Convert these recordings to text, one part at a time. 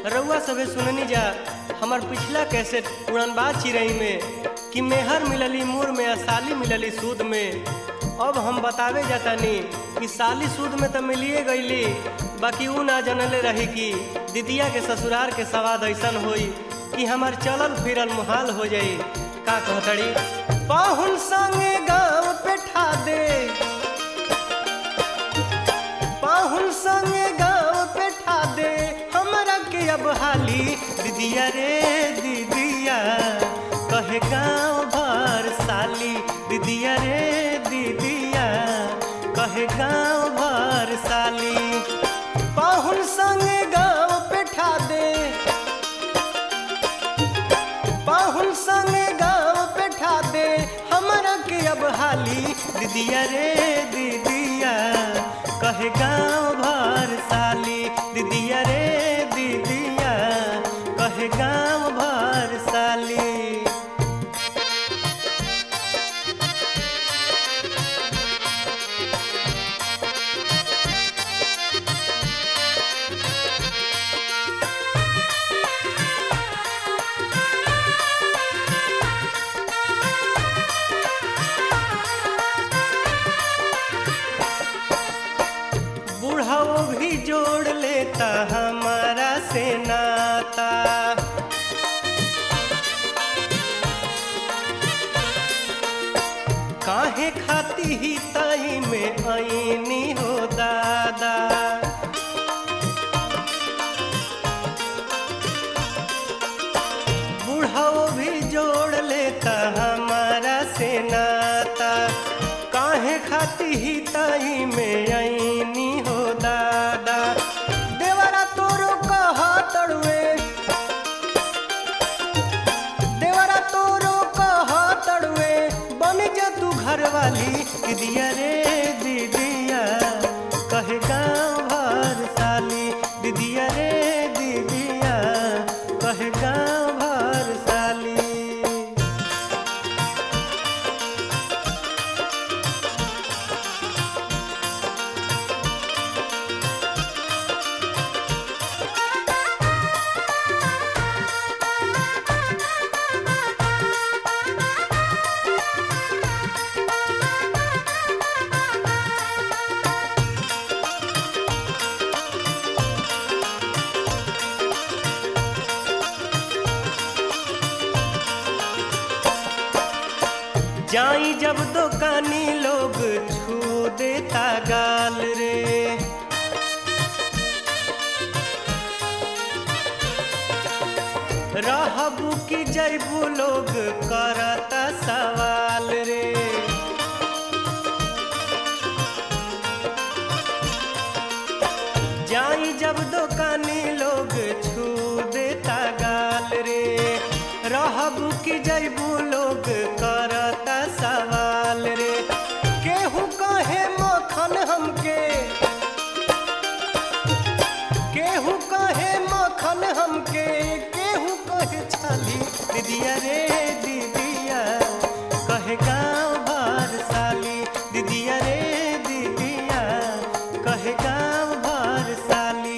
रउआ सबे सुननी जा हमार पिछला कैसेट उड़नबाज चिरई में कि मेहर मिलली मूर में आ साली मिलली सूद में अब हम बतावे जातानी कि साली सूद में तो मिलिए गईली बाकी ऊ ना जनले रही कि दीदिया के ससुरार के सवाद ऐसन होई कि हमार चलल फिरल मुहाल हो जाई का कहतड़ी पाहुन संगे गाँव पे ठा दे पाहुन संगे गाँव पे ठा दे हमरा के अब हाली दीदिया रे दीदिया कहे गाँव भर साली दीदिया रे दीदिया कहे गाँव भर साली पाहुन संगे गाँव पे ठा दे पाहुन संगे गाँव पे ठा दे हमरा के अब हाली दीदिया रे दीदिया कहे गाँव भर साली दीदिया रे दीदिया कहे गाँव भर साली बूढ़ाओ भी जोड़ लेता हमारा से नाता काहे खाती ही ताई में आईनी हो दादा बूढ़ाओ भी जोड़ लेता हमारा से नाता काहे खाती ही ताई में आईनी हो दादा देवरा तोरो कहा तड़वे देवरा तोरो कहा तड़वे बन जा तू घर वाली दीदिया रे दीदिया कहे गाँव भर साली दीदिया रे दीदिया कहे गाँव भर साली जाई जब दुकानी लोग छू देता गाल रे रहबू की जैबू लोग करता सवाल रे जाई जब दुकानी लोग छू देता गाल रे रहबू की जैबू लोग करता सवाल रे केहू कहे मखन हमके केहू कहे मखन हमके केहू कहे छाली दीदिया रे दीदिया कहे गाँव भर साली दीदिया रे दीदिया कहे गाँव भर साली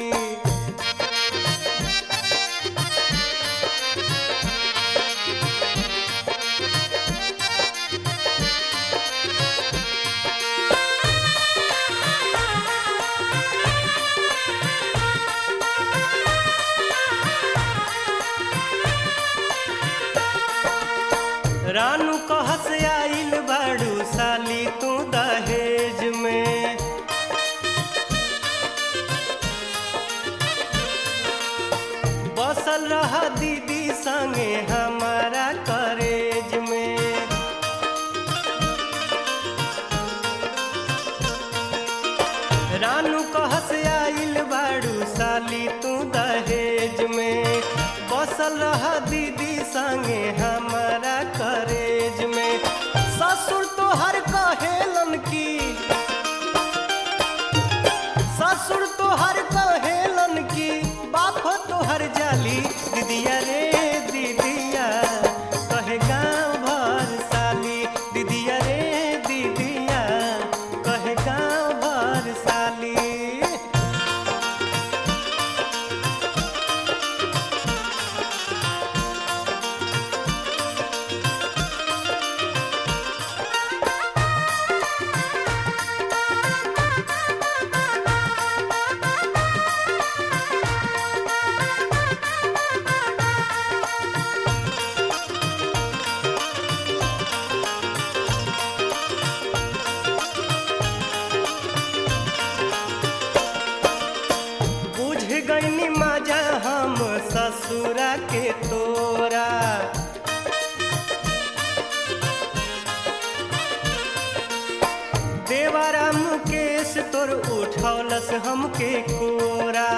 रानू कहस आइल बाड़ू साली तू दहेज में बसल रहा दीदी संगे हमारा करेज में रानू कहस आइल बाड़ू साली तू दहेज में बसल रहा दीदी संगे हमारा करेज में ससुर तो हर कहेलन की ससुर तो हर कहेलन की बाप तो हर जाली दीदिया रे दीदिया कहे गाँव भर साली दीदिया रे दीदिया कहे गाँव भर साली ससुरा के तोरा देवारा मुकेश तोर उठौलस हमके कोरा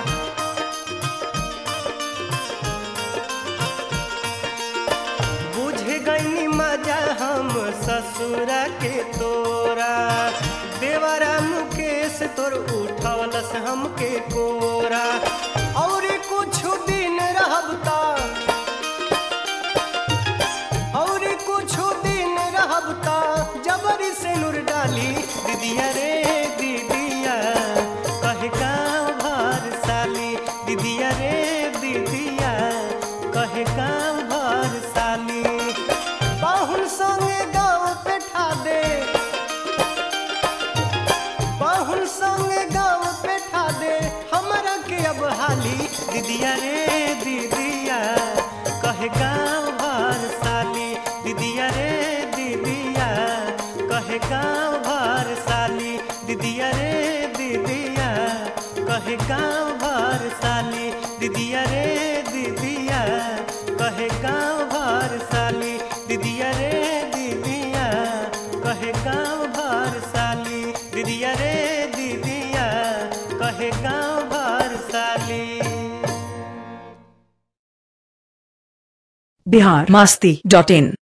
बुझ गईनी मजा हम ससुरा के तोरा देवारा मुकेश तोर उठौलस हमके कोरा और कुछ दिन रहब ता और कुछ दिन रहब ता जबरी से नूर डाली दीदिया रे दीदिया कहे गाँव भर साली दीदिया रे दीदिया कहे गाँव भर साली पाहुन संगे गाँव पे ठा दे पाहुन संगे गाँव पे ठा दे हमरा के अब हाली दीदिया रे दीदिया कहे गाँव भर साली दीदिया रे दीदिया कहे गाँव भर साली दीदिया रे दीदिया कहे गाँव भर साली दीदिया रे दीदिया कहे गाँव भर साली दीदिया रे दीदिया कहे गाँव भर साली दीदिया रे दीदिया कहे गाँव भर साली बिहार मस्ती डॉट इन